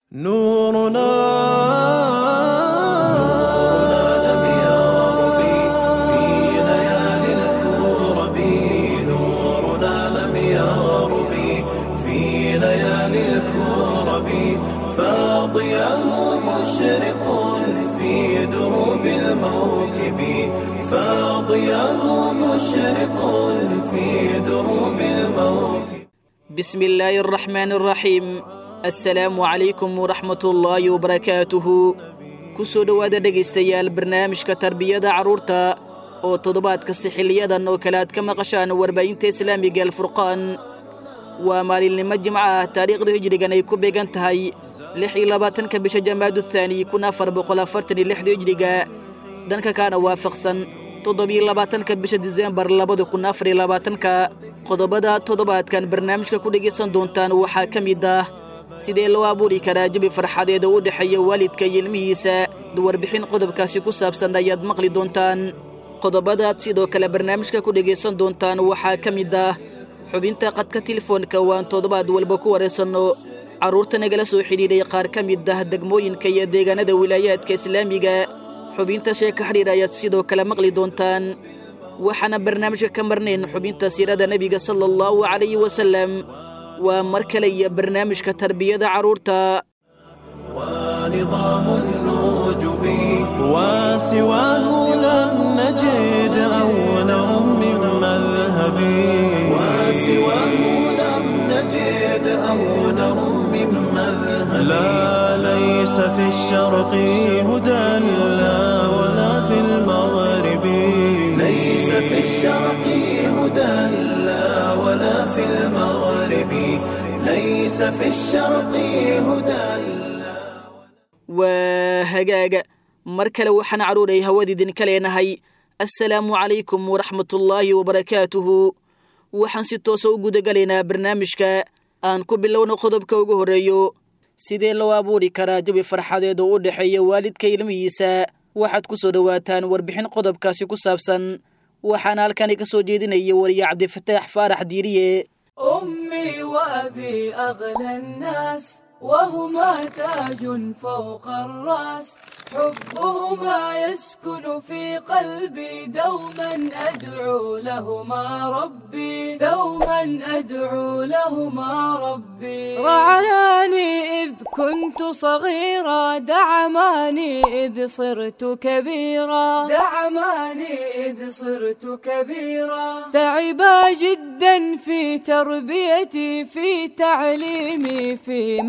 نورنا لم يغرب في ليالي الكرب نورنا لم يغرب في ليالي الكرب فاضياه مشرق في دروب الموكب فاضياه مشرق في دروب الموكب بسم الله الرحمن الرحيم assalaamu calaykum waraxmatullaahi wabarakaatuhu ku soo dhowaada dhegaystayaal barnaamijka tarbiyada carruurta oo toddobaad kasta xiliyadan oo kale aad ka maqashaan warbaahinta islaamiga alfurqaan waa maalinimo jimco ah taariikhda hijrigan ay ku beegan tahay lix iyo labaatanka bisha jamaadu thaani kun afar boqol afartan iyo lixda hijriga dhanka kaana waafaqsan toddobiyo labaatanka bisha disembar labada kun afar iyo labaatanka qodobada toddobaadkan barnaamijka ku dhegaysan doontaan waxaa ka mid ah sidee loo abuuri karaa jabi farxadeed oo u dhexeeya waalidka iyo ilmihiisa warbixin qodobkaasi ku saabsan ayaad maqli doontaan qodobadaad sidoo kale barnaamijka ku dhegaysan doontaan waxaa ka mid ah xubinta qadka telefoonka waan toddobaad walba ku waraysanno carruurta nagala soo xidhiidhay qaar ka mid ah degmooyinka iyo deegaanada wilaayaadka islaamiga xubinta sheeka xidhiir ayaad sidoo kale maqli doontaan waxaana barnaamijka ka marnayn xubinta siirada nebiga sala allahu calayhi wasallam waa mar kale iyo barnaamijka tarbiyada carruurta ونظام النجب وسواه لم نجد أولا من مذهب وسواه لم نجد أولا من مذهب لا ليس في الشرق هدى لا ولا في المغرب ليس في الشرق هدى لا ولا في المغرب ليس في الشرق هدى waa hagaaga mar kale waxaan carruuray hawadiidinka leenahay assalaamu calaykum waraxmatullaahi wabarakaatuhu waxaan si toosa u gudagalaynaa barnaamijka aan ku bilowno qodobka ugu horreeyo sidee loo abuuri karaa jabi farxadeed oo u dhexeeya waalidka ilmihiisa waxaad ku soo dhowaataan warbixin qodobkaasi ku saabsan waxaana halkani ka soo jeedinaya wariye cabdifataax faarax diiriye أمي وأبي أغلى الناس وهما تاج فوق الرأس حبهما يسكن في قلبي دوما أدعو لهما ربي دوما أدعو لهما ربي رعاني إذ كنت صغيرا دعماني إذ صرت كبيرا دعماني إذ صرت كبيرا تعبا جدا في تربيتي في تعليمي في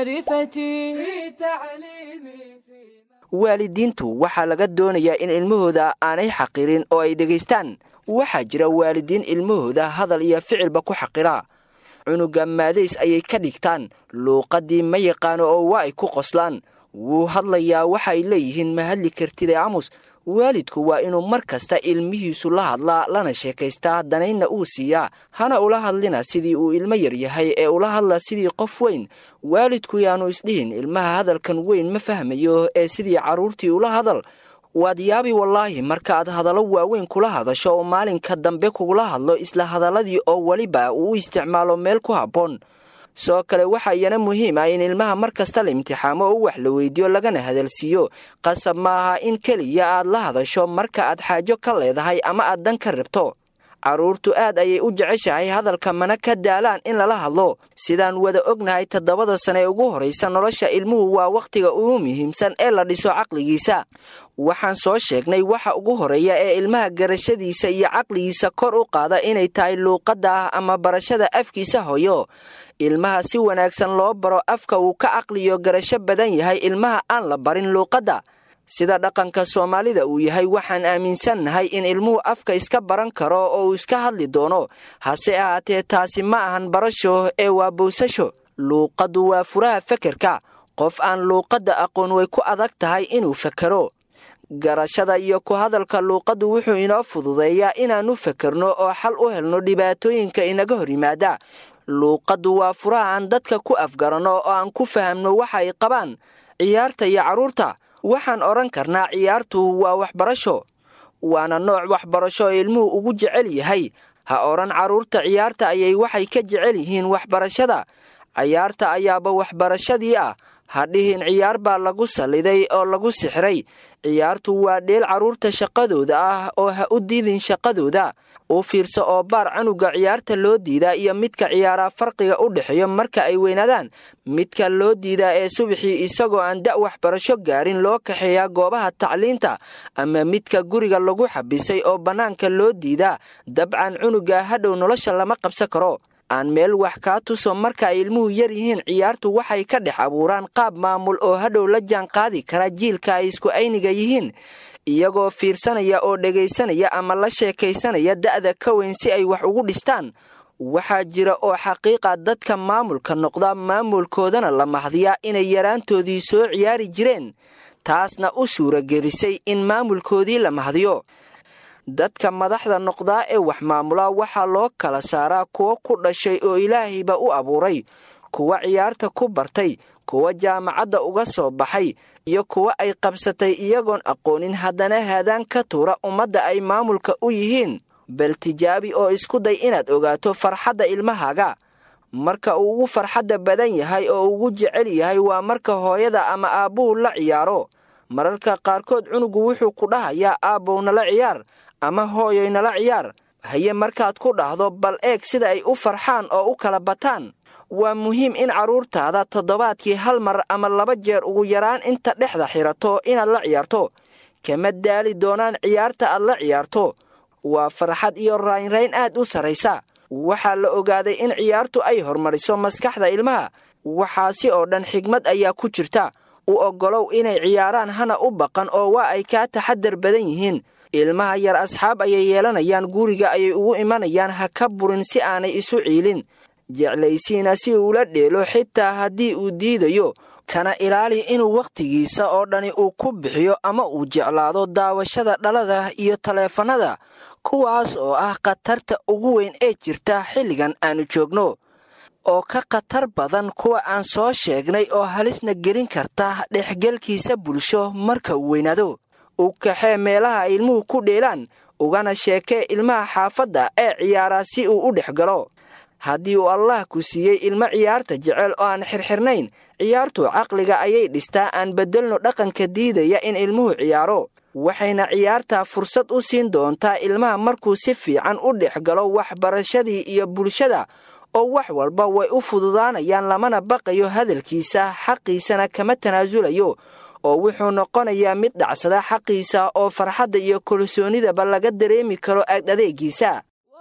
معرفتي في تعليمي في waalidiintu waxaa laga doonayaa in ilmahooda aanay xaqirin oo ay dhegaystaan waxaa jira waalidiin ilmahooda hadal iyo ficilba ku xaqira cunuga maadays ayay ka dhigtaan luuqaddii ma yaqaano oo waa ay ku qoslaan wuu hadlayaa waxaay leeyihiin ma hadli kartide amus waalidku waa inuu mar kasta ilmihiisu la hadlaa lana sheekaystaa danaynna uu siiyaa hana ula hadlina sidii uu ilmo yar yahay ee ula hadla sidii qof weyn waalidku yaanu isdhihin ilmaha hadalkan weyn ma fahmayo ee sidii carruurtii ula hadal waad yaabi wallaahi markaaad hadallo waaweyn kula hadasho oo maalinka dambe kugula hadlo isla hadalladii oo weliba uu u isticmaalo meel ku habboon soo kale waxaa iyana muhiim ah in ilmaha mar kasta la imtixaamo oo wax la weydiiyo lagana hadalsiiyo qasab ma aha in keliya aad la hadasho marka aad xaajo ka leedahay ama aad dan ka rabto carruurtu aad ayay u jeceshahay hadalka mana ka daalaan in lala hadlo sidaan wada ognahay toddobada sane ee ugu horraysa nolosha ilmuhu waa wakhtiga ugu muhiimsan ee la dhiso caqligiisa waxaan soo sheegnay waxa ugu horreeya ee ilmaha garashadiisa iyo caqligiisa kor u qaada inay tahay luuqadda ah ama barashada afkiisa hoyo ilmaha si wanaagsan loo baro afka uu ka caqliyo garasho badan yahay ilmaha aan la barin luuqadda sida dhaqanka soomaalida uu yahay waxaan aaminsannahay in ilmuhu afka iska baran karo oo uu iska hadli doono hase ahaatee taasi ma ahan barasho ee waa bowsasho luuqaddu waa furaha fekerka qof aan luuqadda aqoon way ku adag tahay inuu fekero garashada iyo ku hadalka luuqaddu wuxuu inoo fududeeyaa inaannu fekerno oo xal u helno dhibaatooyinka inaga hor yimaada luuqaddu waa furaha aan dadka ku afgaranno oo aan ku fahamno waxa ay qabaan ciyaarta iyo carruurta waxaan odhan karnaa ciyaartu waa waxbarasho waana nooc waxbarasho oo ilmuhu ugu jecel yahay ha odhan carruurta ciyaarta ayay waxay ka jecel yihiin waxbarashada cayaarta ayaaba waxbarashadii ah hadhihin ciyaar baa lagu salliday oo lagu sixray ciyaartu waa dheel carruurta shaqadooda ah oo ha u diidin shaqadooda u fiirsa oo baar canuga ciyaarta loo diidaa iyo midka ciyaaraa farqiga u dhexeeyo marka ay weynaadaan midka loo diidaa ee subaxii isagoo aan da' waxbarasho gaarin loo kaxeeyaa goobaha tacliinta ama midka guriga lagu xabisay oo bannaanka loo diidaa dabcan cunuga hadhow nolosha lama qabsan karo aan meel wax kaa tuso marka ay ilmuhu yar yihiin ciyaartu waxay ka dhex abuuraan qaab maamul oo hadhow la jaan qaadi kara jiilka ay isku ayniga yihiin iyagoo fiirsanaya oo dhegaysanaya ama la sheekaysanaya da'da ka weyn si ay wax ugu dhistaan waxaa jira oo xaqiiqa dadka maamulka noqda maamulkoodana la mahdiyaa inay yaraantoodii soo ciyaari jireen taasna u suuragelisay in maamulkoodii la mahdiyo dadka madaxda noqdaa ee wax maamulaa waxaa loo kala saaraa kuwo ku dhashay oo ilaahayba u abuuray kuwa ciyaarta ku bartay kuwa jaamacadda uga soo baxay iyo kuwa ay qabsatay iyagoon aqoonin haddana haadaan ka tuura ummadda ay maamulka u yihiin bal tijaabi oo isku day inaad ogaato farxadda ilmahaaga marka uu ugu farxadda badan yahay oo ugu jecel yahay waa marka hooyada ama aabbuhu la ciyaaro mararka qaarkood cunugu wuxuu ku dhahayaa aabbow nala ciyaar ama hooyoy nala ciyaar haye markaad ku dhahdo bal eeg sida ay u farxaan oo u kala bataan waa muhiim in carruurtaada toddobaadkii hal mar ama laba jeer ugu yaraan inta dhexda xirato inaad la ciyaarto kama daali doonaan ciyaarta aad la ciyaarto waa farxad iyo raynrayn aad u sarraysa waxaa la ogaaday in ciyaartu ay hormariso maskaxda ilmaha waxaasi oo dhan xigmad ayaa ku jirta u oggolow inay ciyaaraan hana u baqan oo waa ay kaa taxadar badan yihiin ilmaha yar asxaab ayay yeelanayaan guriga ayay ugu imanayaan ha ka burin si aanay isu ciilin jeclaysiina si uula dheelo xitaa haddii uu diidayo kana ilaali inuu wakhtigiisa oo dhani uu ku bixiyo ama uu jeclaado daawashada dhalada iyo taleefannada kuwaas oo ah khatarta ugu weyn ee jirta xilligan aannu joogno oo ka khatar badan kuwa aan soo sheegnay oo halisna gelin karta dhexgelkiisa bulsho marka uu weynaado u kaxee meelaha ay ilmuhu ku dheelaan ugana sheekee ilmaha xaafadda ee ciyaaraa si uu u dhex galo haddii uu allah ku siiyey ilmo ciyaarta jecel oo aan xirxirnayn ciyaartu caqliga ayay dhistaa aan beddelno dhaqanka diidaya in ilmuhu ciyaaro waxayna ciyaartaa fursad u siin doontaa ilmaha markuu si fiican u dhex galo waxbarashadii iyo bulshada oo wax walba way u fududaanayaan lamana baqayo hadalkiisa xaqiisana kama tanaasulayo oo wuxuu noqonayaa mid dhacsada xaqiisa oo farxadda iyo kalsoonidaba laga dareemi karo aad adeegiisa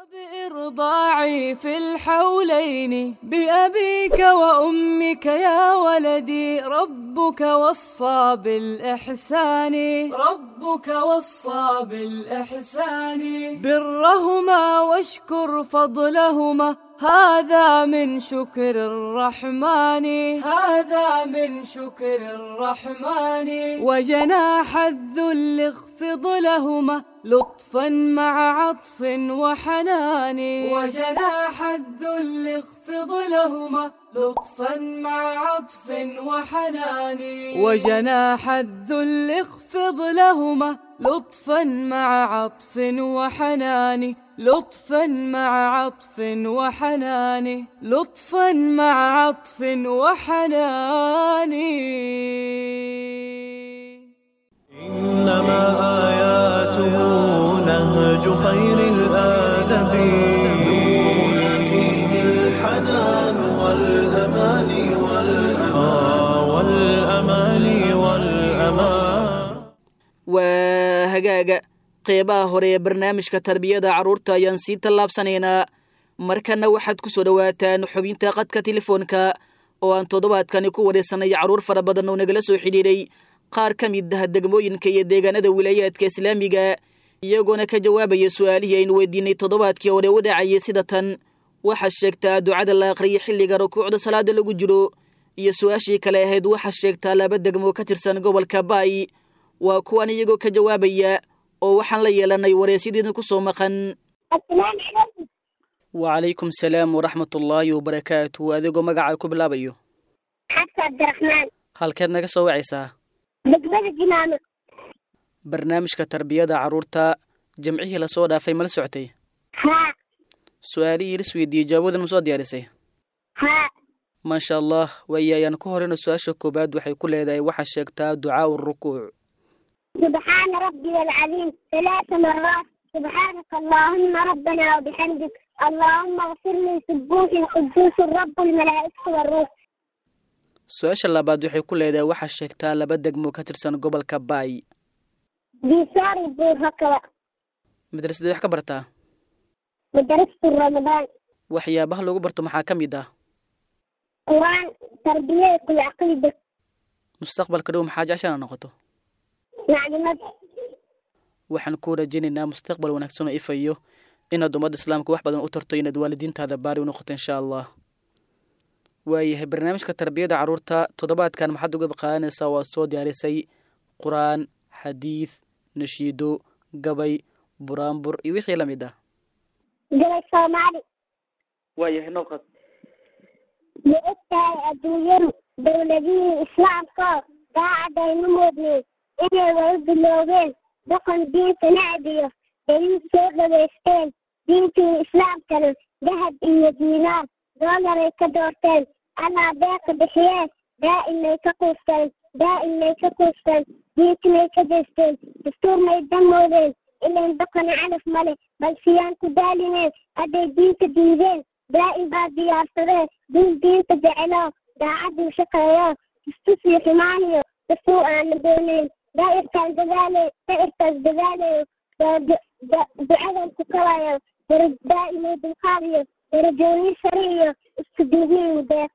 وبإرضاعي في الحولين بأبيك وأمك يا ولدي ربك وصى بالإحسان ربك وصى بالإحسان برهما واشكر فضلهما هذا من شكر الرحمن هذا من شكر الرحمن وجناح الذل اخفض لهما لطفا مع عطف وحنان وجناح الذل اخفض لهما لطفا مع عطف وحنان وجناح الذل اخفض لهما لطفا مع عطف وحنان لطفا مع عطف وحنان لطفا مع عطف وحنان إنما آياته نهج خير الآدب نورنا فيه الحنان والأمان والأمان والأمان والأمان waa hagaaga qeybaha hore ee barnaamijka tarbiyada carruurta ayaan sii tallaabsanaynaa markanna waxaad ku soo dhowaataan xubinta qadka telefoonka oo aan toddobaadkani ku wareysanay carruur fara badan oo nagala soo xidhiidhay qaar ka mid ah degmooyinka iyo deegaanada wilaayaadka islaamiga iyagoona ka jawaabaya su'aalihii aynu weydiinay toddobaadkii hore u dhacayay sida tan waxaa sheegtaa ducada la aqriyay xilliga rukuucda salaada lagu jiro iyo su-aashii kale ahayd waxaa sheegtaa laba degmo ka tirsan gobolka baay waa kuwan iyagoo ka jawaabaya oo waxaan la yeelanay wareysyadiina ku soo maqan wacalaykum salaam waraxmatullaahi wabarakaatu adigoo magacaa ku bilaabayo xabsa cabdiraxmaan halkeed naga soo wacaysaa degmada jinaano barnaamijka tarbiyada carruurta jamcihii lasoo dhaafay mala socotay haa su-aalihii lis weydiiyey jawaabadan ma soo diyaarisay haa maasha allah waaye ayaan ku horeyna su-aasha koowaad waxay ku leedahay waxaa sheegtaa ducaau rukuuc سبحان ربي العظيم ثلاث مرات سبحانك اللهم ربنا وبحمدك اللهم اغفر لي سبوح قدوس رب الملائكة والروح su-aasha labaad waxay ku leedahay waxaa sheegtaa laba degmo ka tirsan gobolka baay بيسار الدور هكذا madrasadii wax ka bartaa مدرسة رمضان waxyaabaha lagu barto maxaa ka mid ah قرآن تربية العقيدة mustaqbalka dhow maxaa jecshana noqoto معلومات waxaan ku rajaynaynaa mustaqbal wanaagsan oo ifayo inaad ummadda islaamka wax badan u tarto inaad waalidiintaada baari u noqoto insha allah waayahay barnaamijka tarbiyada carruurta toddobaadkan maxaad uga qaadanaysaa waad soo diyaarisay qur-aan xadiid nashiido gabay buraanbur iyo wixii la mid ah جلس صومالي waayahay noqod لأتها الدنيا دولدين إسلام كار قاعدة ينمودني إني ويب اللوغين دقن دين تنعدية دليل سوق ويستين دين الإسلام كانوا ذهب إيا دينار دولار يكدورتين أنا باقي بحياة دائما يكقوستين دائما يكقوستين دينك ما يكدستين دستور ما يدمودين إلا دقن علف ملك بل سيان كدالينين أدي دينك دينين دائما بعد ديارتين دين دينك جعلاه daacad uu shaqeeyo istusii xumaaniyo dastuu aana doonayn daa'irtaan dadaalayo daa'irtaas dadaalayo ducadan ku kabayo dara daa'imo dulqaadiyo darajooyin sare iyo isku duubniin deeq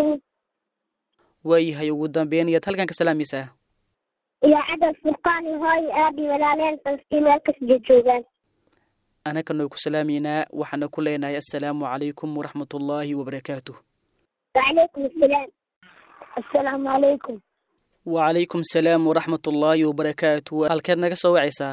waayahay ugu dambeyn iyaad halkan ka salaamaysaa iyo cadal furqaan iyo hooyo aabi walaaleen falastiin meel kasjee joogaan anagana ku salaamaynaa waxaana ku leenahay assalaamu calaykum waraxmatullaahi wabarakaatuh وعليكم السلام السلام عليكم wacalaykum salaam waraxmatullaahi wabarakaatu halkeed naga soo wacaysaa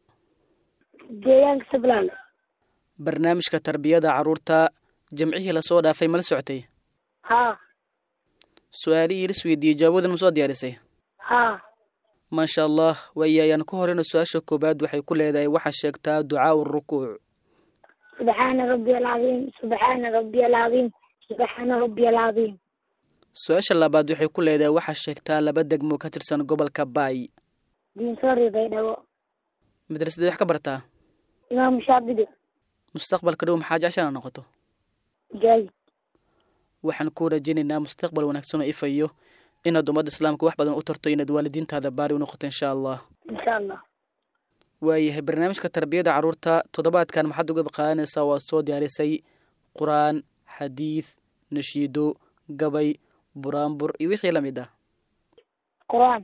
deegaanka sablaan barnaamijka tarbiyada carruurta jamcihii lasoo dhaafay mala socotay haa su-aalihii la isweydiiyey jawaabadan ma soo diyaarisay haa maasha allah waaye ayaan ku horeyna su-aasha koowaad waxay ku leedahay waxaa sheegtaa ducaau rukuuc سبحان ربي العظيم سبحان ربي العظيم سبحان ربي العظيم su-aasha labaad waxay ku leedahay waxaa sheegtaa laba degmo ka tirsan gobolka baay دين سوري بيدو madrasadii wax ka bartaa إمام شابدي mustaqbalka dhow maxaa jecshana noqoto جاي waxaan ku rajaynaynaa mustaqbal wanaagsan oo ifayo inaad ummadda islaamka wax badan u tarto inaad waalidiintaada baari u noqoto insha allah إن شاء الله waayahay barnaamijka tarbiyada carruurta toddobaadkan maxaad uga qaadanaysaa waad soo diyaarisay qur-aan xadiid nashiido gabay buraanbur iyo wixii la mid ah قرآن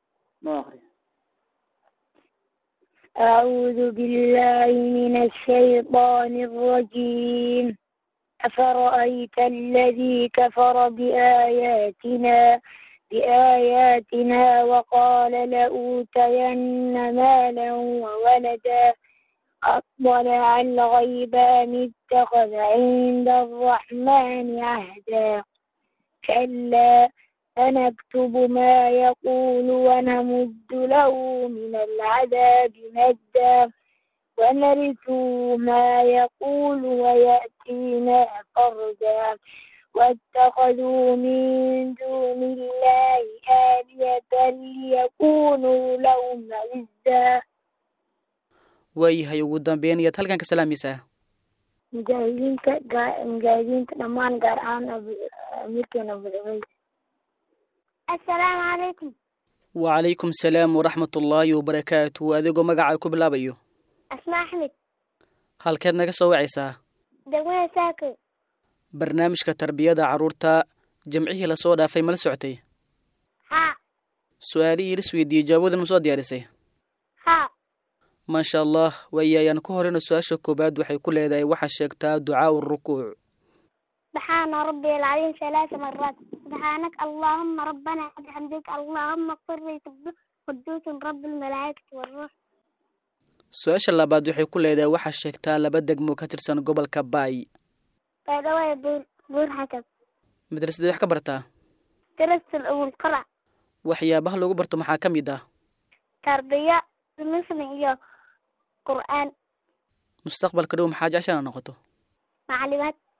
أعوذ بالله من الشيطان الرجيم أفرأيت الذي كفر بآياتنا بآياتنا وقال لأوتين مالا وولدا أطلع الغيب أم اتخذ عند الرحمن عهدا كلا فنكتب ما يقول ونمد له من العذاب مدا ونرثه ما يقول ويأتينا فردا واتخذوا من دون الله آلية ليكونوا لهم عزا waayahay ugu dambeyn iyaad halkan ka salaamaysaa mujaahidiinta gaa- mujaahidiinta dhammaan gaar ahaan Abu- amiirkeena Abu Cubayd assalaamu calaykum wacalaykum salaam waraxmatullaahi wabarakaatu adigoo magacaa ku bilaabayo asmaa axmed halkeed naga soo wacaysaa degmada saako barnaamijka tarbiyada carruurta jamcihii lasoo dhaafay mala socotay haa su-aalihii la isweydiiyey jawaabadan ma soo diyaarisay haa maasha allah waaye ayaan ku horeyna su-aasha koowaad waxay ku leedahay waxaa sheegtaa ducaau rukuuc سبحان ربي العظيم ثلاث مرات سبحانك اللهم ربنا بحمدك اللهم اغفر لي سبح قدوس رب الملائكة والروح su-aasha labaad waxay ku leedahay waxaa sheegtaa laba degmo ka tirsan gobolka baay فدواء بور بور حكم madrasadii wax ka bartaa درست الأول قرأ waxyaabaha lagu barto maxaa ka mid ah تربية مسلم إياه قرآن mustaqbalka dhow maxaa jecshana noqoto معلومات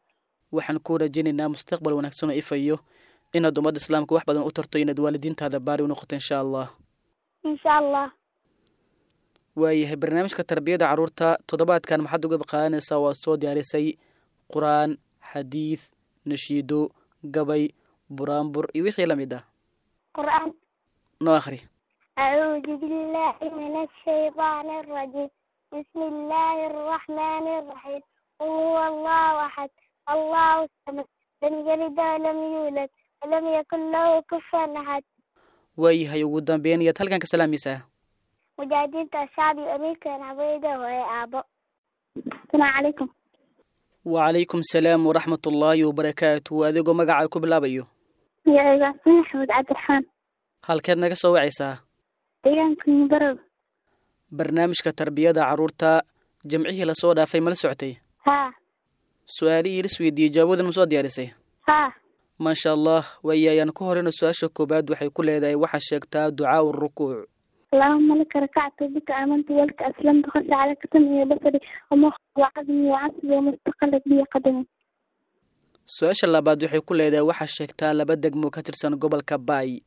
waxaan kuu rajaynaynaa mustaqbal wanaagsan oo ifayo inaad ummadda islaamka wax badan u tarto inaad waalidiintaada baari u noqoto insha allah insha allah waayahay barnaamijka tarbiyada carruurta toddobaadkan maxaad uga qaadanaysaa waad soo diyaarisay qur-aan xadiid nashiido gabay buraanbur iyo wixii la mid ah qur'aan noo akhri أعوذ بالله من الشيطان الرجيم بسم الله الرحمن الرحيم قل هو الله أحد الله الصمد لم يلد ولم يولد ولم يكن له كفوا أحد waayahay ugu dambeyn iyaad halkan ka salaamaysaa مجاهدين الشعبي أمريكا عبيدة وهي أبو السلام عليكم wacalaykum salaam waraxmat ullaahi wabarakaatu adigoo magacaa ku bilaabayo يا إبراهيم أحمد عبد الرحمن halkeed naga soo wacaysaa deegaanka barow barnaamijka tarbiyada carruurta jamcihii lasoo dhaafay mala socotay haa su-aalihii lis weydiiyey jawaabadan ma soo diyaarisay haa maasha allah waayayaan ku horeyna su-aasha koowaad waxay ku leedahay waxaa sheegtaa ducaau rukuuc اللهم لك ركعت بك آمنت ولك أسلمت خشع عليك سمعي وبصري ومخي وعظمي وعصبي ومستقلت بي قدمي su-aasha labaad waxay ku leedahay waxaa sheegtaa laba degmo ka tirsan gobolka baay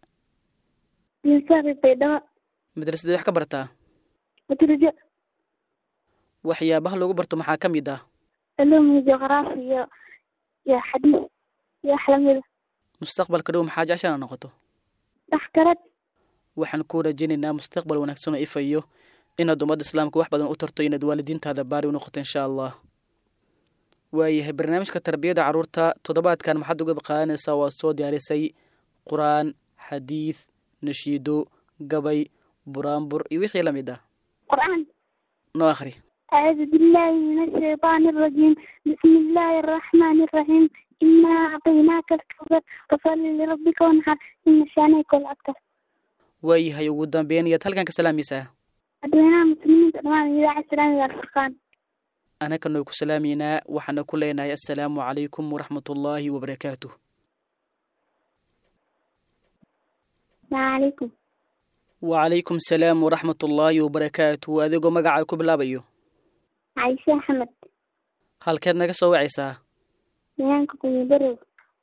ينصرف بيضاء madrasadii wax ka bartaa وترجع waxyaabaha lagu barto maxaa ka mid ah علوم جغرافيا يا حديث يا حلمي mustaqbalka dhow maxaa jecshana noqoto تحكرت waxaan kuu rajaynaynaa mustaqbal wanaagsan oo ifayo inaad ummadda islaamka wax badan u tarto inaad waalidiintaada baari u noqoto insha allah waayahay barnaamijka tarbiyada carruurta toddobaadkan maxaad uga qaadanaysaa waad soo diyaarisay qur-aan xadiid nashiido gabay buraanbur iyo wixii la mid ah قرآن noo akhri أعوذ بالله من الشيطان الرجيم بسم الله الرحمن الرحيم إنا أعطيناك الكوثر فصل لربك وانحر إن شانئك الأبتر waayahay ugu dambeyn iyaad halkan ka salaamaysaa أدوينا مسلمين تدمان إذاعة السلام إلى الفرقان anaka noo ku salaamaynaa waxaana ku leenahay assalaamu calaykum waraxmatullaahi wabarakaatuh السلام عليكم wacalaykum salaam waraxmatullaahi wabarakaatuh adigoo magacaa ku bilaabayo عايشة أحمد halkeed naga soo wacaysaa deegaanka kunyibarow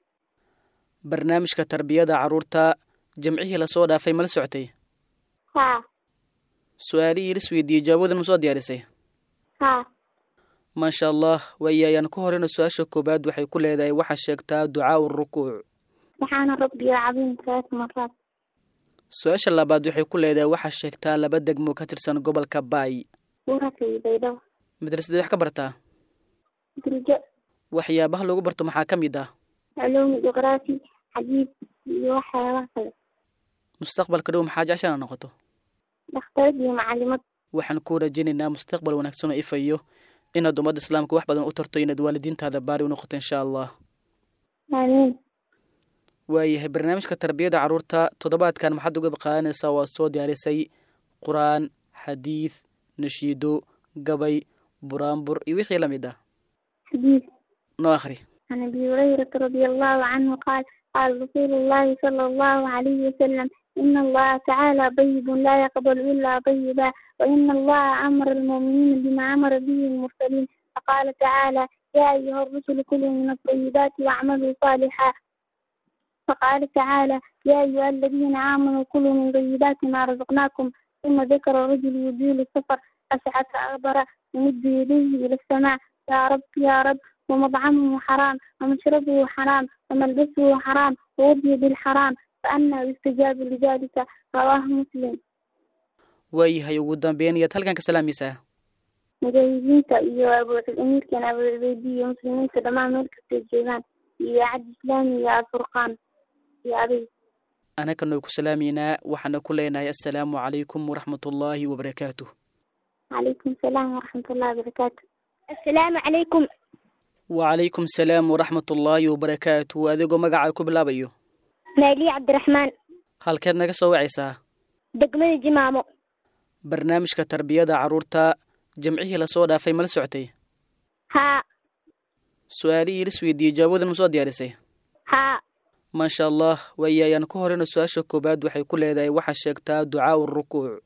barnaamijka tarbiyada carruurta jamcihii lasoo dhaafay mala socotay haa su-aalihii lis weydiiyey jawaabadan ma soo diyaarisay haa maasha allah waayayaan ku horeyna su-aasha koowaad waxay ku leedahay waxaa sheegtaa ducaau rukuuc سبحان ربي العظيم ثلاث مرات su-aasha labaad waxay ku leedahay waxaa sheegtaa laba degmo ka tirsan gobolka baay ورقي بيضاء madrasadii wax ka bartaa درجة waxyaabaha lagu barto maxaa ka mid ah علوم جغرافي حديث وحياة واحدة mustaqbalka dhow maxaa jecshana noqoto دكتورة معلمات waxaan kuu rajaynaynaa mustaqbal wanaagsan oo ifayo inaad ummadda islaamka wax badan u tarto inaad waalidiintaada baari u noqoto insha allah آمين waayahay barnaamijka tarbiyada carruurta toddobaadkan maxaad uga qaadanaysaa waad soo diyaarisay qur-aan xadiid nashiido gabay buraanbur iyo wixii la mid ah حديث noo akhri عن أبي هريرة رضي الله عنه قال قال رسول الله صلى الله عليه وسلم إن الله تعالى طيب لا يقبل إلا طيبا وإن الله أمر المؤمنين بما أمر به المرسلين فقال تعالى يا أيها الرسل كلوا من الطيبات واعملوا صالحا فقال تعالى يا أيها الذين آمنوا كلوا من طيبات ما رزقناكم ثم ذكر الرجل يزيل السفر أسعد أغبر يمد يديه إلى السماء يا رب يا رب ومطعمه حرام ومشربه حرام وملبسه حرام وغذي بالحرام فأنا يستجاب لذلك رواه مسلم waayahay ugu dambeyn iyaad halkan ka salaamaysaa mujaahidiinta iyo abuuamiirkan abu cubeydi iyo muslimiinta dhammaan meel kastay joogaan iyo cad islaami iyo alfurqaan iyo adig anaka noo ku salaamaynaa waxaana ku leenahay assalaamu calaykum waraxmatullaahi wabarakaatuh calaykum salaam waraxmatullahi wabarakaatu assalaamu calaykum wacalaykum salaam waraxmatullaahi wabarakaatuh adigoo magacaa ku bilaabayo maaliya cabdiraxmaan halkeed naga soo wacaysaa degmada jimaamo barnaamijka tarbiyada carruurta jamcihii lasoo dhaafay mala socotay haa su-aalihii lis weydiiyey jawaabadan ma soo diyaarisay haa maasha allah waayayaan ku horeyna su-aasha koowaad waxay ku leedahay waxaa sheegtaa ducaau rukuuc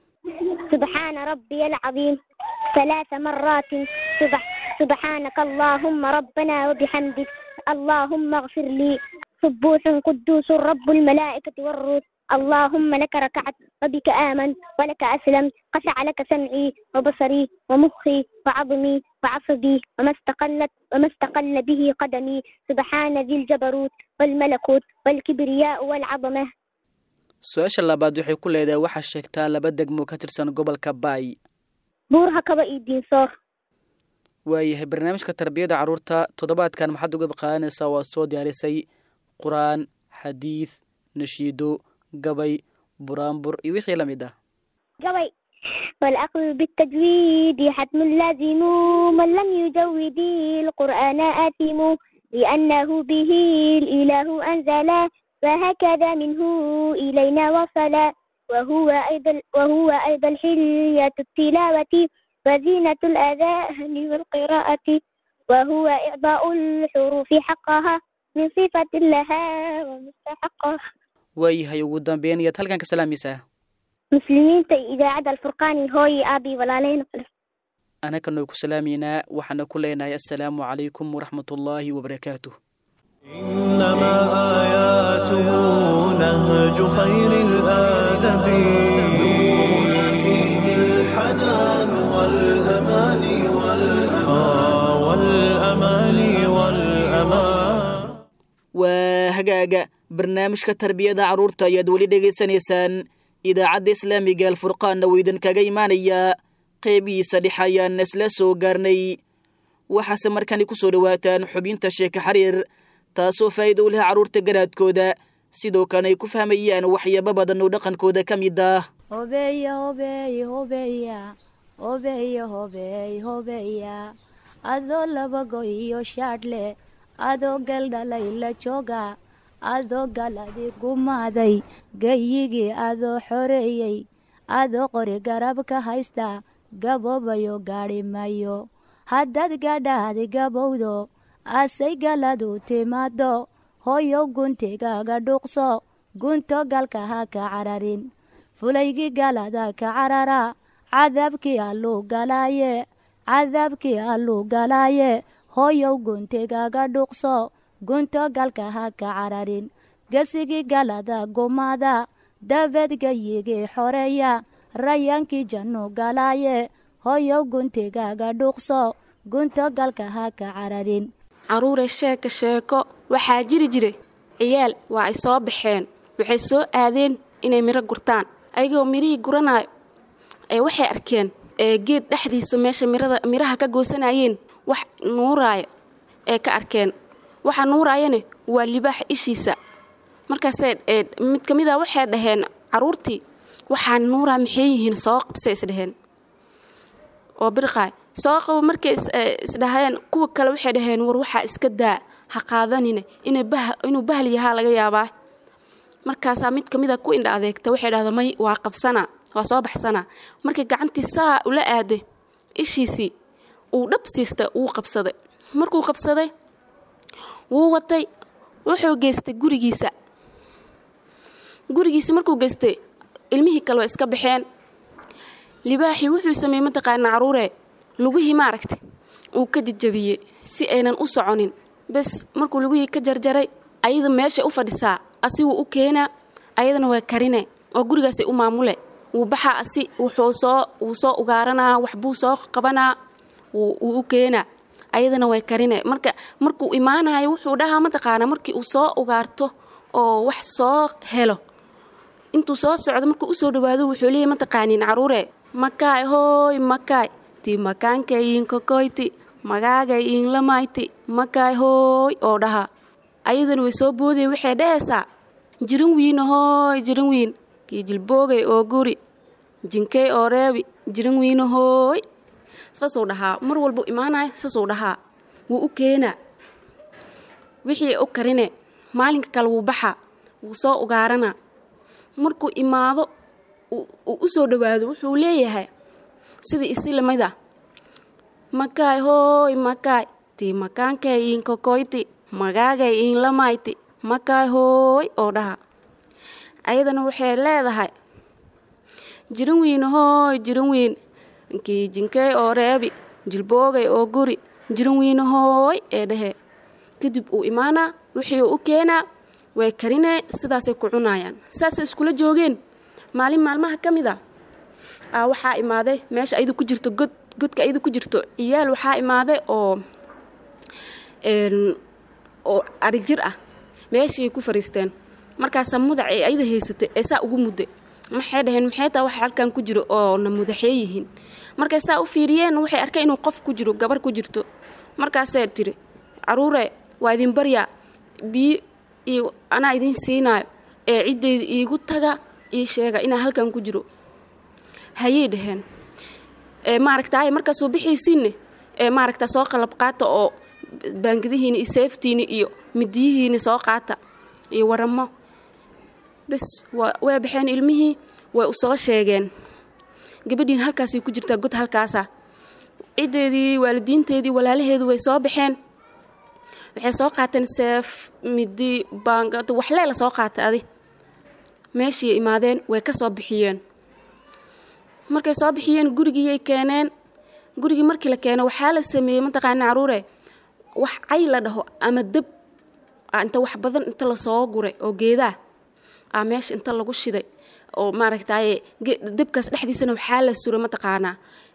سبحان ربي العظيم ثلاث مرات سبح سبحانك اللهم ربنا وبحمدك اللهم اغفر لي سبوح قدوس رب الملائكة والروح اللهم لك ركعت وبك آمنت ولك أسلمت خشع لك سمعي وبصري ومخي وعظمي وعصبي وما استقلت وما استقل به قدمي سبحان ذي الجبروت والملكوت والكبرياء والعظمة su-aasha labaad waxay ku leedahay waxaa sheegtaa laba degmo ka tirsan gobolka baay buurha kaba iyo diinsoor waayahay barnaamijka tarbiyada carruurta toddobaadkan maxaad uga qaadanaysaa waad soo diyaarisay qur-aan xadiid nashiido gabay buraanbur iyo wixii la mid ah جوي والأخذ بالتجويد حتم لازم من لم يجود القرآن آثم لأنه به الإله أنزل فهكذا منه إلينا وصل وهو أيضا وهو أيضا حلية التلاوة وزينة الأذان والقراءة وهو إعطاء الحروف حقها من صفة لها ومستحقها waayahay ugu dambeyn iyaad halkan ka salaamaysaa muslimiinta iyo idaacadda alfurqaani hooyi aabii walaaleyna kale annagana ku salaamaynaa waxaana ku leenahay assalaamu calaykum waraxmatullaahi wabarakaatuh إنما آياته نهج خير الآدب نورنا فيه الحنان والأمان والأمان والأمان والأمان waa hagaaga barnaamijka tarbiyada carruurta ayaad weli dhegaysanaysaan idaacadda islaamiga alfurqaanna wuu idinkaga imaanayaa qeybihiisa dhex ayaan isla soo gaarnay waxaase markani ku soo dhowaataan xubinta sheeka xariir taasoo faa'iida u leh carruurta garaadkooda sidoo kalena ay ku fahmayaan waxyaabo badan oo dhaqankooda ka mid ah hobeya hobeey hobeya hobeya hobeey hobeya adoo laba go iyo shaadhle adoo galdhalay la jooga adoo galadi gumaaday gayigii adoo xoreeyey adoo qori garab ka haysta gaboobayo gaadhi mayo haddaad gadhaadi gabowdo asay galadu timaado hoyow guntigaaga dhuuqso gunto galka ha ka cararin fulaygii galada ka carara cadaabkii alluu galaaye cadaabkii alluu galaaye hoyow guntigaaga dhuuqso gunto galka ha ka cararin gesigii galada gumaada dabeed gayigii xoreeya rayaankii jannu galaaye hoyow guntigaaga dhuuqso gunto galka ha ka cararin carruure sheeka sheeko waxaa jiri jira ciyaal waa ay soo baxeen waxay soo aadeen inay miro gurtaan ayagoo mirihii guranayo ee waxay arkeen ee geed dhexdiisa meesha mirada miraha ka goosanayeen wax nuuraaya ee ka arkeen waxa nuuraayana waa libaax ishiisa markaasee mid ka mid a waxay dhaheen carruurtii waxaa nuuraa maxay yihiin soo qabsay isdhaheen oo birqaay soo qabo markay isdhaheen kuwa kale waxay dhaheen war waxaa iska daa ha qaadanine inuu bahal yahaa laga yaabaa markaasaa mid ka mid a ku indha adeegta waxay dhahda may waa qabsana waa soo baxsana markay gacantii saa ula aaday ishiisii uu dhab siista wuu qabsaday markuu qabsaday wuu watay wuxuu geystay gurigiisa gurigiisa markuu geystay ilmihii kale waa iska baxeen libaaxii wuxuu sameeyey mataqaana caruure lugihii maaragta uu ka jajabiyey si aynan u soconin bes markuu lugihii ka jarjaray ayada meeshay u fadhisaa asiguu u keenaa ayadana waa karine oo gurigaasay u maamule wuu baxaa asi wuxuu soo wuu soo ugaaranaa waxbuu soo qabanaa wuu u keenaa ayadana way karine marka markuu imaanayo wuxuu dhahaa mataqaanaa markii uu soo ugaarto oo wax soo helo intuu soo socdo markuu usoo dhawaado wuxuu leeyahy mataqaaniin caruure makaay hooy makaay ti makaankaiin kokoyti magaagay iin lamayti makaay hooy oo dhahaa ayadana way soo boodaya waxay dhahaysaa jirin wiina hooy jirin wiin kii jilboogay oo guri jinkey oo reebi jirin wiina hooy saasuu dhahaa mar walbuu imaanayo saasuu dhahaa wuu u keenaa wixii u karine maalinka kale wuu baxaa wuu soo ugaaranaa markuu imaado uu u soo dhowaado wuxuu leeyahay sidii isi lamida makaay hooy makaay tii makaankay iin kokoyti magaagay iin lamayti makaay hooy oo dhaha ayadana waxay leedahay jirin wiin hooy jirin wiin kii jinkey oo reebi jilboogay oo guri jirin wiin hooy ee dhahee kadib uu imaanaa wixii uu u keenaa way karinee sidaasay ku cunayaan saasay iskula joogeen maalin maalmaha ka mid a aa waxaa imaaday meesha ayadu ku jirto god godka ayadu ku jirto ciyaal waxaa imaaday oo oo arijir ah meeshii ku fariisteen markaasaa mudac ee ayada haysatay ee saa ugu mudday maxay dhaheen maxay taa waxa halkan ku jiro oo na mudaxee yihiin markay saa u fiiriyeen waxay arkeen inuu qof ku jiro gabar ku jirto markaasee tiri caruure waa idin baryaa biyo iyo anaa idin siinaayo ee ciddayda iigu taga ii sheega inaa halkan ku jiro hayay dhaheen ee maaragtaay markaasuu bixiisiinne ee maaragta soo qalab qaata oo baangadihiina iyo seeftiina iyo midiyihiina soo qaata iyo waramo bes way baxeen ilmihii way u soo sheegeen gabadhiina halkaasay ku jirtaa god halkaasa ciddeedii waalidiinteedii walaalaheedu way soo baxeen waxay soo qaateen seef midi baangad waxleela soo qaatay adi meeshii imaadeen way ka soo bixiyeen markay soo bixiyeen gurigiiyay keeneen gurigii markii la keeno waxaa la sameeyey mataqaana caruure wax cay la dhaho ama deb inta wax badan inta lasoo guray oo geedaa a meesha inta lagu shiday oo maaragtaaye debkaas dhexdiisana waxaa la suray mataqaanaa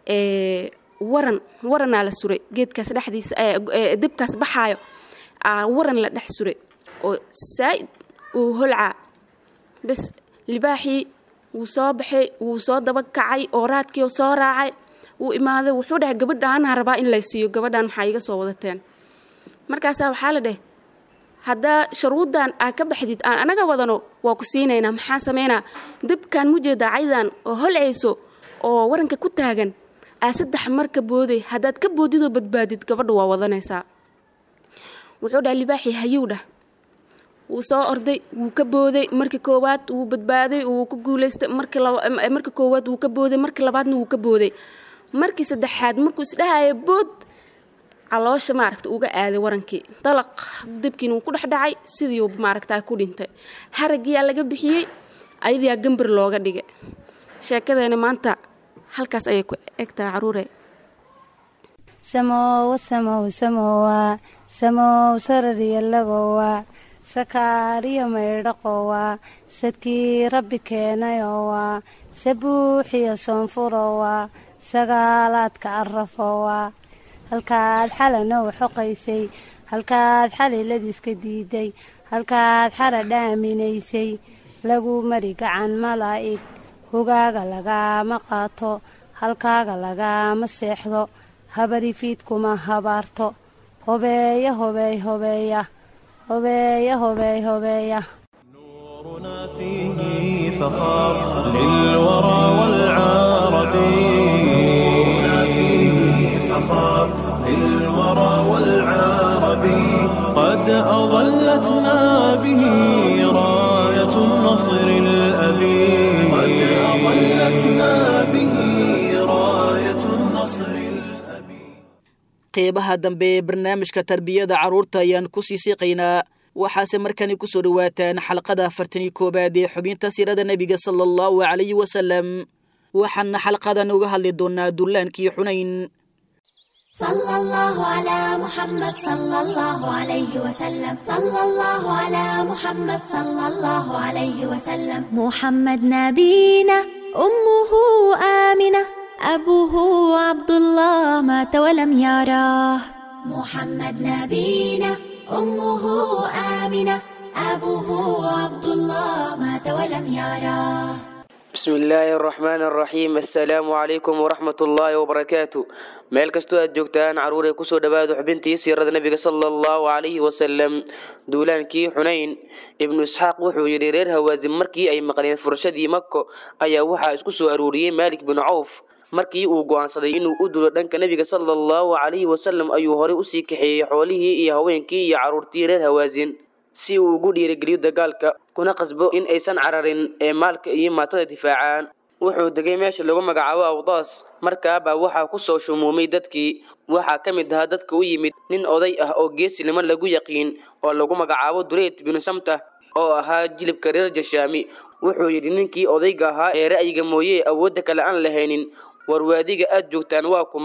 waran waranaa la suray geedkaas dhexdiisa debkaas baxaayo aa waran la dhex suray oo saa'id uu holcaa bes libaaxii wuu soo baxay wuu soo daba kacay oo raadkii soo raacay wuu imaaday wuxuu dhahay gabadhaanaa rabaa in lay siiyo gabadhaan maxaa iga soo wadateen markaasaa waxaa la dheh haddaa sharuuddan aa ka baxdid aan anaga wadano waa ku siinaynaa maxaa samaynaa debkan mujeeda caydan oo holcayso oo waranka ku taagan aa saddex mar ka booday haddaad ka boodidoo badbaadid gabadha waa wadanaysaa wuxuu dhaha libaaxii hayow dhah wuu soo orday wuu ka booday markii koowaad wuu badbaaday wuu ku guulaystay markii koowaad wuu ka booday markii labaadna wuu ka booday markii saddexaad markuu isdhahaya bood caloosha maaragta uga aaday warankii dalaq debkiina wuu ku dhexdhacay sidiiuu maaragtaa ku dhintay haragiyaa laga bixiyey ayadiyaa gambar looga dhigay sheekadeena maanta halkaas ayay ku egtahay caruure samowa samow samowa samow sarariyalagowa sakaariyo maydhaqowa sadkii rabbi keenayowa sabuuxiyo soonfurowa sagaalaadka arafowa halkaad xalanow xoqaysay halkaad xaliladiiska diiday halkaad xara dhaaminaysay lagu mari gacan malaa'ig hogaaga lagaama qaato halkaaga lagaama seexdo habarifiidkuma habaarto hobeeya hobeey hobeeya hobeeya hobeey hobeeya نورنا فيه فخار للورى والعرب نورنا فيه فخار للورى والعرب قد أظلتنا به راية النصر الأبي قد أظلتنا به راية النصر الأبي qeybaha dambe ee barnaamijka tarbiyada carruurta ayaan ku sii siiqaynaa waxaase markani ku soo dhowaataan xalqada afartan iyo koowaad ee xubinta siirada nebiga sala allahu calayhi wasalam waxaana xalqadan uga hadli doonaa dullaankii xunayn صلى الله على محمد صلى الله عليه وسلم صلى الله على محمد صلى الله عليه وسلم محمد نبينا أمه آمنة أبوه عبد الله مات ولم يراه محمد نبينا أمه آمنة أبوه عبد الله مات ولم يراه بسم الله الرحمن الرحيم السلام عليكم ورحمة الله وبركاته meel kastoo aad joogtaan caruuray kusoo dhawaada xubintii siirada nebiga sala allahu calayhi wasalam duulaankii xunayn ibnu isxaaq wuxuu yidhi reer hawaasin markii ay maqleen furashadii mako ayaa waxaa isku soo aruuriyey maalik binu cawf markii uu go'aansaday inuu u dulo dhanka nebiga sala allahu calayhi wasalam ayuu horey usii kaxeeyey xoolihii iyo haweenkii iyo carruurtii reer hawaasin si uu ugu dhiirigeliyo dagaalka kuna qasbo in aysan cararin ee maalka iyo maatada difaacaan wuxuu degay meesha lagu magacaabo awdaas markaabaa waxaa ku soo shumuumay dadkii waxaa ka mid ahaa dadka u yimid nin oday ah oo geesinimo lagu yaqiin oo lagu magacaabo dureyd binu samta oo ahaa jilibka reer jashaami wuxuu yidhi ninkii odayga ahaa ee ra'yiga mooye awoodda kale aan lahaynin warwaadiga aad joogtaan waa kuma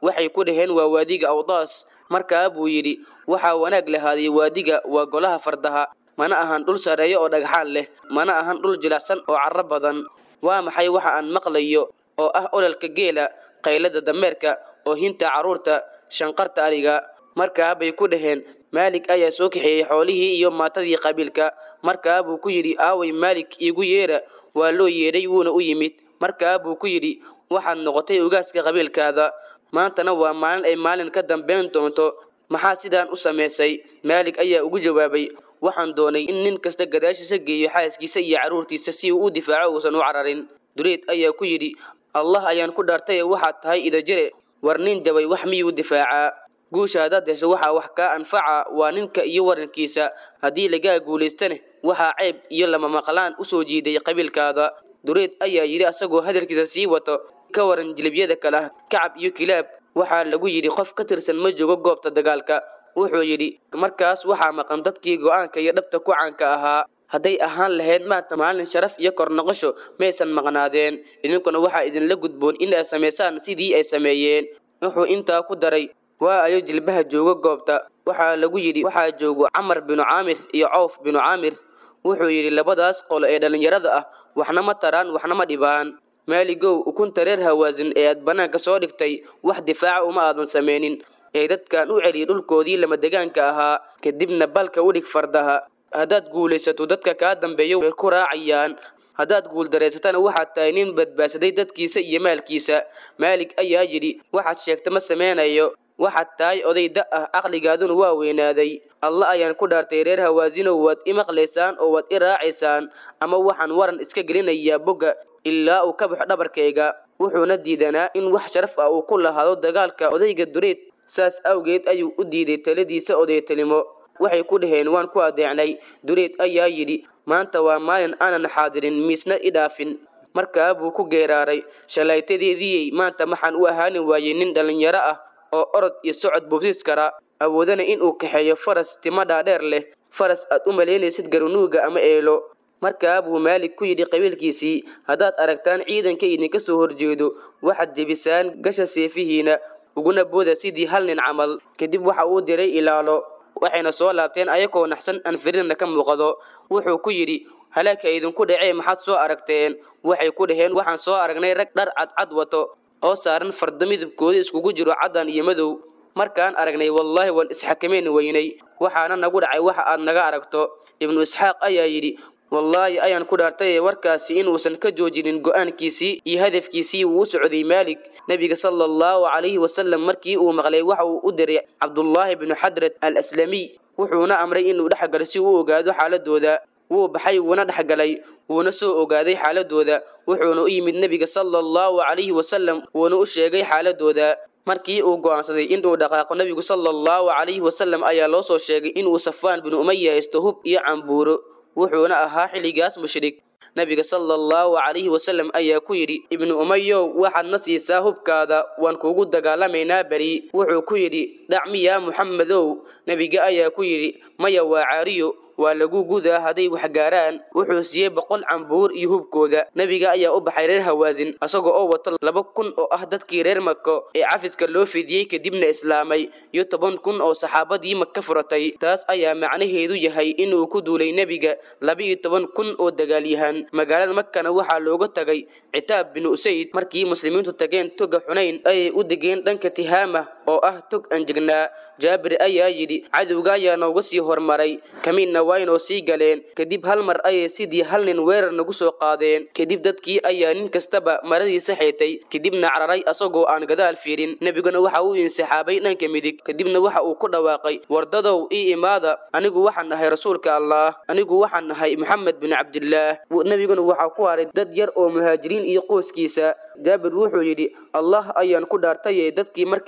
waxay ku dhaheen waa waadiga awdaas markaa buu yidhi waxaa wanaag lahaaday waadiga waa golaha fardaha mana ahan dhul sarreeyo oo dhagxaan leh mana ahan dhul jilacsan oo carro badan waa maxay waxa aan maqlayo oo ah ololka geela qaylada dameerka oo hinta carruurta shanqarta ariga markaa bay ku dhaheen maalik ayaa soo kaxeeyey xoolihii iyo maatadii qabiilka markaa buu ku yidhi aaway maalik iigu yeera waa loo yeedhay wuuna u yimid markaa buu ku yidhi waxaad noqotay ugaaska qabiilkaada maantana waa maalin ay maalin ka dambayn doonto maxaa sidaan u samaysay maalik ayaa ugu jawaabay waxaan doonay in nin kasta gadaashiisa geeyo xaaskiisa iyo carruurtiisa si uu u difaaco uusan u cararin dureed ayaa ku yidhi allah ayaan ku dhaartay waxaad tahay idajire war nin jabay wax miyuu difaacaa guusha haddaad hesho waxaa wax kaa anfaca waa ninka iyo warankiisa haddii lagaa guulaystane waxaa ceeb iyo lama maqlaan u soo jiiday qabiilkaada dureed ayaa yidhi asagoo hadalkiisa sii wato ka waran jilibyada kale ah kacab iyo kilaab waxaa lagu yidhi qof ka tirsan ma joogo goobta dagaalka wuxuu yidhi markaas waxaa maqan dadkii go'aanka iyo dhabta ku caanka ahaa hadday ahaan lahayd maanta maalin sharaf iyo kor noqosho maysan maqnaadeen idinkuna waxaa idinla gudboon in ay samaysaan sidii ay sameeyeen wuxuu intaa ku daray waa ayo jilbaha joogo goobta waxaa lagu yidhi waxaa joogo camar binu caamir iyo cawf binu caamir wuxuu yidhi labadaas qolo ee dhallinyarada ah waxna ma taraan waxna ma dhibaan maaligow ukunta reer hawaasin ee aad bannaanka soo dhigtay wax difaaca uma aadan samaynin ee dadkan u celiyay dhulkoodii lama degaanka ahaa kadibna balka u dhig fardaha haddaad guulaysato dadka kaa dambeeyo way ku raacayaan haddaad guuldareysatana waxaad tahay nin badbaadsaday dadkiisa iyo maalkiisa maalig ayaa yidhi waxaad sheegta ma samaynayo waxaad tahay oday da ah caqligaaduna waa weynaaday alla ayaan ku dhaartay reer hawaasinow waad i maqlaysaan oo waad i raacaysaan ama waxaan waran iska gelinayaa bogga ilaa uu ka baxo dhabarkayga wuxuuna diidanaa in wax sharaf ah uu ku lahaado dagaalka odayga dureed saas awgeed ayuu u diiday taladiisa odaytalimo waxay ku dhaheen waan ku adeecnay dureed ayaa yidhi maanta waa maalin aanan xaadirin miisna i dhaafin markaa buu ku geeraaray shalaytadeediiyey maanta maxaan u ahaani waayey nin dhallinyaro ah oo orod iyo socod bubsis kara awoodana inuu kaxeeyo faras timo dhaadheer leh faras aad u malaynaysid garunuuga ama eelo markaa buu maalig ku yidhi qabiilkiisii haddaad aragtaan ciidanka idinka soo horjeedo waxaad jebisaan gasha seefihiina uguna booda sidii hal nin camal kadib waxa uu diray ilaalo waxayna soo laabteen ayagoo naxsan aan firirna ka muuqdo wuxuu ku yidhi halaagka idinku dhacee maxaad soo aragteen waxay ku dhaheen waxaan soo aragnay rag dhar cadcad wato oo saaran fardo midabkooda iskugu jiro caddan iyo madow markaan aragnay wallaahi waan isxakameyn weynay waxaana nagu dhacay waxa aad naga aragto ibnu isxaaq ayaa yidhi wallaahi ayaan ku dhaartay warkaasi inuusan ka joojinin go'aankiisii iyo hadafkiisii uu u socday maalig nebiga sala allahu calayhi wasalam markii uu maqlay waxa uu u diray cabdullaahi bnu xadrad al aslamiy wuxuuna amray inuu dhexgalo si uu ogaado xaaladooda wuu baxay wuuna dhexgalay wuuna soo ogaaday xaaladooda wuxuuna u yimid nebiga sala allahu calayhi wasalam wuuna u sheegay xaaladooda markii uu go'aansaday inuu dhaqaaqo nebigu sala allahu calayhi wasalam ayaa loo soo sheegay inuu safwaan binu umaya haysto hub iyo cambuuro wuxuuna ahaa xilligaas mushrik nebiga sala allahu calayhi wasalam ayaa ku yidhi ibnu umayow waxaad na siisaa hubkaada waan kuugu dagaalamaynaa beri wuxuu ku yidhi dhac miyaa muxamedow nebiga ayaa ku yidhi maya waa caariyo waa lagu gudaa hadday wax gaaraan wuxuu siiyey boqol cambuur iyo hubkooda nebiga ayaa u baxay reer hawaasin asagoo oo wato laba kun oo ah dadkii reer mako ee cafiska loo fidiyey kadibna islaamay iyo toban kun oo saxaabadii maka furatay taas ayaa macnaheedu yahay inuu ku duulay nebiga laba-iyo toban kun oo dagaalyahan magaalada makana waxaa looga tagay citaab binu usayd markii muslimiintu tageen toga xunayn ayay u degeen dhanka tihaama oo ah tog anjegnaa jaabir ayaa yidhi cadowga ayaa nooga sii hormaray kamiinna waynoo sii galeen kadib hal mar ayay sidii hal nin weerar nagu soo qaadeen kadib dadkii ayaa nin kastaba maradiisa xeetay kadibna cararay asagoo aan gadaal fiirin nebiguna waxa uu insixaabay dhanka midig kadibna waxa uu ku dhawaaqay wardadow ii imaada anigu waxaan nahay rasuulka allah anigu waxaan nahay maxamed bin cabdillaah nebiguna waxaa ku haray dad yar oo muhaajiriin iyo qoyskiisa jaabir wuxuu yidhi allah ayaan ku dhaartaye dadkii markii ay ka soo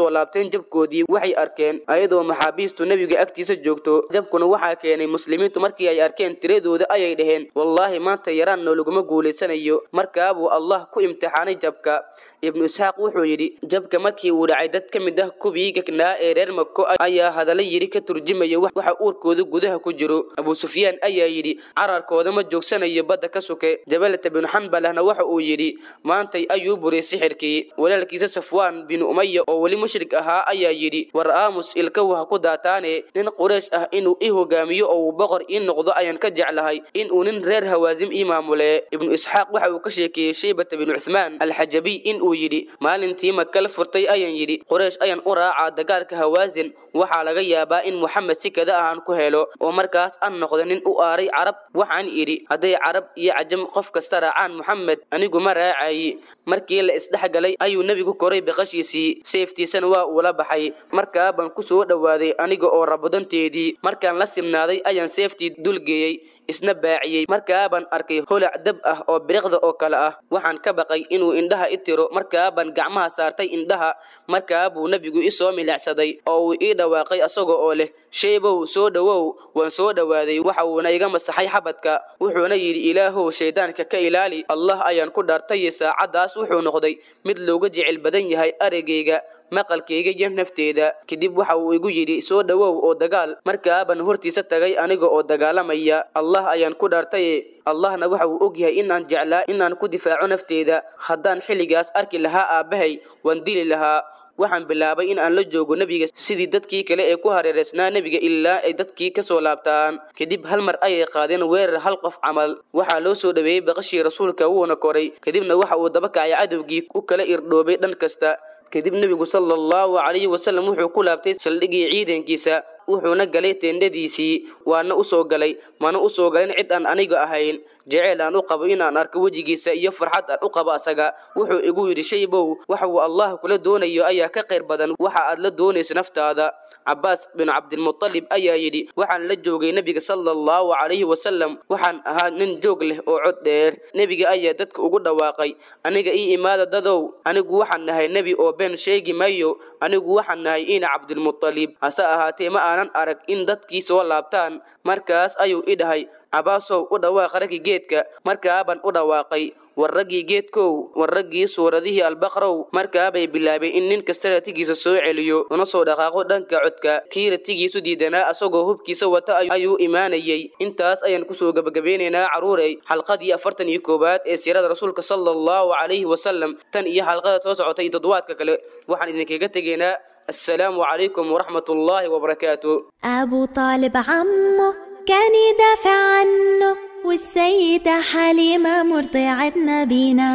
soo laabteen jabkoodii waxay arkeen ayadoo maxaabiistu nebiga agtiisa joogto jabkuna waxaa keenay muslimiintu markii ay arkeen tiradooda ayay dhaheen wallaahi maanta yaraanno laguma guulaysanayo markaabuu allah ku imtixaanay jabka ibnu isxaaq wuxuu yidhi jabka markii uu dhacay dad ka mid ah kuwii gagnaa ee reer mako ayaa hadalla yidhi ka turjumaya waxa uurkooda gudaha ku jiro abuu sufyaan ayaa yidhi cararkooda ma joogsanayo badda ka suke jabalata binu xanbalahna waxa uu yidhi maantay ayuu buray sixirkii walaalkiisa safwaan binu umaya oo weli mushrik ahaa ayaa yidhi war aamus ilkaw ha ku daataane nin quraysh ah inuu i hogaamiyo oo uu boqor ii noqdo ayaan ka jeclahay inuu nin reer hawaasim ii maamule ibnu isxaaq waxa uu ka sheekeeyey shaybata binu cuthmaan alxajabiy in uu yidhi maalintii maka la furtay ayaan yidhi quraysh ayaan u raacaa dagaalka hawaasin waxaa laga yaabaa in moxamed si kada ah aan ku helo oo markaas aan noqdo nin u aaray carab waxaan idhi hadday carab iyo cajam qof kasta raacaan moxamed anigu ma raacayi markii la isdhexgalay ayuu nebigu koray biqashiisii seeftiisana waa uula baxay markaa baan ku soo dhowaaday aniga oo rabadanteedii markaan la simnaaday ayaan seeftii dulgeeyey isna baaciyey markaa baan arkay holac dab ah oo biriqda oo kale ah waxaan ka baqay inuu indhaha i tiro markaa baan gacmaha saartay indhaha markaa buu nebigu i soo milicsaday oo uu ii dhawaaqay asaga oo leh shaybow soo dhowow waan soo dhowaaday waxa uuna iga masaxay xabadka wuxuuna yidhi ilaahow shayddaanka ka ilaali allah ayaan ku dhaartay saacaddaas wuxuu noqday mid looga jecel badan yahay araygayga maqalkayga iyo nafteeda kadib waxa uu igu yidhi soo dhowow oo dagaal markaabaan hortiisa tagay aniga oo dagaalamaya allah ayaan ku dhaartaye allahna waxa uu og yahay inaan jeclaa inaan ku difaaco nafteeda haddaan xilligaas arki lahaa aabbahay waan dili lahaa waxaan bilaabay in aan la joogo nebiga sidii dadkii kale ee ku hareereysnaa nebiga ilaa ay dadkii ka soo laabtaan kadib hal mar ayay qaadeen weerar hal qof camal waxaa loo soo dhoweeyey baqashii rasuulka wuuna koray kadibna waxa uu daba kacay cadowgii u kala irdhoobay dhan kasta kadib nebigu sala allahu calayhi wasalam wuxuu ku laabtay saldhigii ciidankiisa wuxuuna galay teendhadiisii waana u soo galay mana u soo galin cid aan aniga ahayn jeceyl aan u qabo inaan arko wejigiisa iyo farxad aan u qabo asaga wuxuu igu yidhi shaybow waxa uu allah kula doonayo ayaa ka qayr badan waxa aad la doonaysa naftaada cabaas bin cabdilmutalib ayaa yidhi waxaan la joogay nebiga sala allahu calayhi wasalam waxaan ahaa nin joog leh oo cod dheer nebiga ayaa dadka ugu dhawaaqay aniga ii imaada dadow anigu waxaan nahay nebi oo been sheegi mayo anigu waxaan nahay ina cabdilmutalib hase ahaatee ma aanan arag in dadkii soo laabtaan markaas ayuu i dhahay cabaasow u dhawaaq raggii geedka markaabaan u dhawaaqay war raggii geedkow war raggii suuradihii albaqrow markaabay bilaabeen in nin kasta ratigiisa soo celiyo una soo dhaqaaqo dhanka codka kii ratigiisu diidanaa asagoo hubkiisa wata ayuu imaanayay intaas ayaan kusoo gebagabeynaynaa caruurey xalqadii afartan iyo koowaad ee siirada rasuulka sala allahu calayhi wasalam tan iyo xalqada soo socotay iyo toddobaadka kale waxaan idinkaga tegaynaa السلام عليكم ورحمة الله وبركاته أبو طالب عمه كان يدافع عنه والسيدة حليمة مرضعة نبينا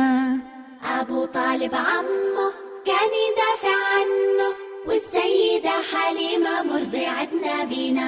أبو طالب عمه كان يدافع عنه والسيدة حليمة مرضعة نبينا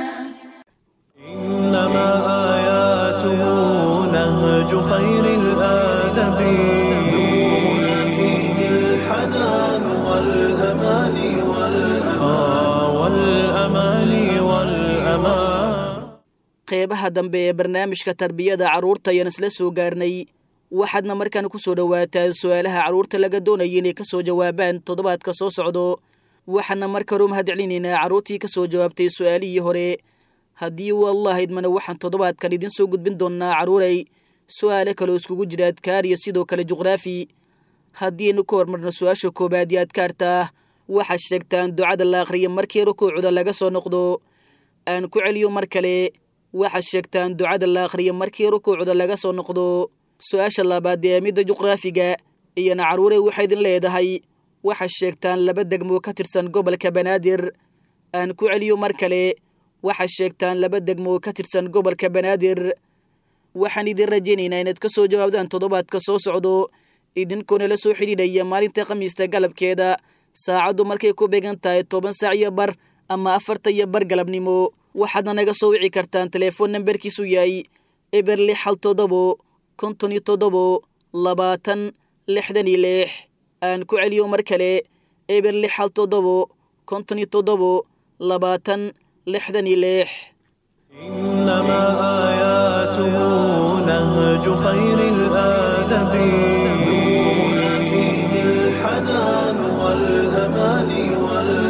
إنما آياته نهج خير الآدب نورنا فيه الحنان والأمان والأمان والأمان والأمان qeybaha dambe ee barnaamijka tarbiyada carruurta ayaan isla soo gaarnay waxaadna markaan ku soo dhowaataan su-aalaha carruurta laga doonaya inay ka soo jawaabaan toddobaadka soo socdo waxaana markale u mahadcelinaynaa carruurtii ka soo jawaabtay su-aalihii hore haddii uu allah idmana waxaan toddobaadkan idin soo gudbin doonnaa carruuray su-aale kaloo iskugu jira adkaar iyo sidoo kale juqraafi haddiinu ka hormarno su-aasha koowaad iyo adkaarta waxaad sheegtaan ducada la akhriya markii rukuucda laga soo noqdo aan ku celiyo mar kale waxaad sheegtaan ducada la akhriya markii rukuucda laga soo noqdo su-aasha labaad ee midda juqraafiga iyona carruure waxay idin leedahay waxaad sheegtaan laba degmo ka tirsan gobolka banaadir aan ku celiyo mar kale waxaad sheegtaan laba degmo ka tirsan gobolka banaadir waxaan idin rajaynaynaa inaad ka soo jawaabdaan toddobaadka soo socdo idinkoona la soo xidhiidhaya maalinta khamiista galabkeeda saacaddu markay ku beegan tahay toban saac iyo bar ama afarta iyo bar galabnimo waxaadna naga soo wici kartaan telefoon nambarkiisu yahay eber lix hal toddobo konton iyo toddobo labaatan lixdan iyo lix aan ku celiyo mar kale eber lix hal toddobo konton iyo toddobo labaatan lixdan iyo lix إنما آياته نهج خير الآدب نورنا فيه الحنان والأمان والأمان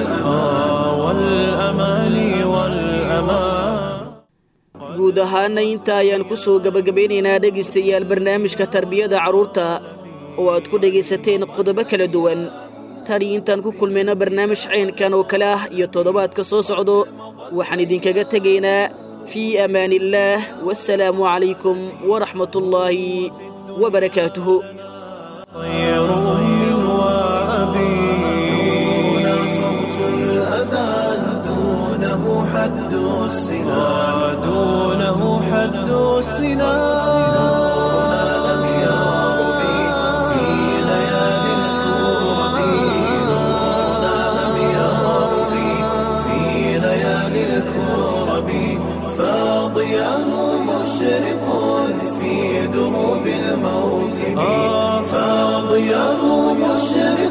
ahaana inta ayaan ku soo gebagabaynaynaa dhegaystayaal barnaamijka tarbiyada carruurta oo aad ku dhegaysateen qodobo kala duwan tani intaan ku kulmayno barnaamij caynkan oo kale ah iyo toddobaadka soo socdo waxaan idinkaga tegaynaa fii amaaniillaah wasalaamu calaykum waraxmatullaahi wabarakaatuhu طير أم وأبي دون صوت الأذان دونه حد السنا دونه حد السنا لم يربي في ليالي الكرب نورنا لم يربي في ليالي الكرب فاضياه مشرق في دروب الموكب فاضياه مشرق